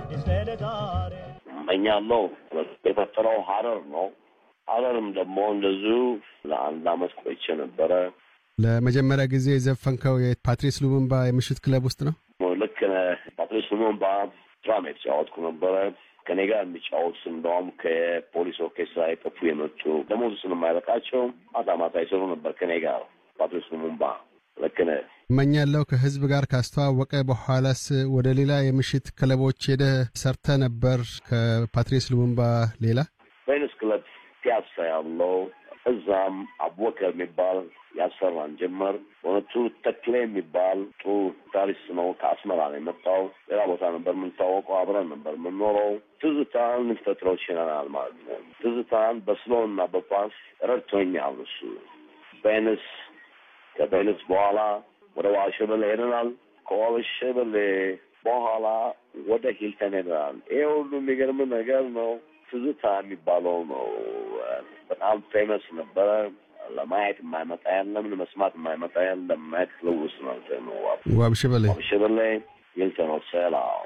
አዲስ ለለጋሪ እመኛለሁ የፈጠረው ሀረር ነው። ሀረርም ደግሞ እንደዚሁ ለአንድ አመት ቆይቼ ነበረ። ለመጀመሪያ ጊዜ የዘፈንከው የፓትሪስ ሉሙምባ የምሽት ክለብ ውስጥ ነው? ልክ ነህ። ፓትሪስ ሉሙምባ ድራም የተጫወትኩ ነበረ። ከኔ ጋር የሚጫወት እንደውም ከፖሊስ ኦርኬስትራ የጠፉ የመጡ ደሞዝ ስለማይበቃቸው ማታ ማታ ይሰሩ ነበር ከኔ ጋር ፓትሪስ ሉሙምባ። ልክ ነህ። እመኛለሁ ከህዝብ ጋር ካስተዋወቀ በኋላስ ወደ ሌላ የምሽት ክለቦች ሄደህ ሰርተ ነበር ከፓትሪስ ሉሙምባ ሌላ? ቬኒስ ክለብ ፒያሳ ያለው እዛም አቡበከር የሚባል ያሰራን ጀመር። በእውነቱ ተክሌ የሚባል ጥሩ ታሪስት ነው። ከአስመራ ነው የመጣው። ሌላ ቦታ ነበር የምንታወቀው፣ አብረን ነበር የምንኖረው። ትዝታን ልንፈጥረው ችለናል ማለት ነው። ትዝታን በስሎ እና በፓስ ረድቶኛል እሱ። ቬኒስ ከቬኒስ በኋላ ወደ ዋልሸበሌ ሄደናል። ከዋልሸበሌ በኋላ ወደ ሂልተን ሄደናል። ይሄ ሁሉ የሚገርም ነገር ነው። ትዝታ የሚባለው ነው በጣም ፌመስ ነበረ። ለማየት የማይመጣ የለም፣ ለመስማት የማይመጣ የለም። ማየት ክለብ ውስጥ ነው ነው ዋብሸበሌ ዋብሸበሌ ሂልተን ሆቴል አዎ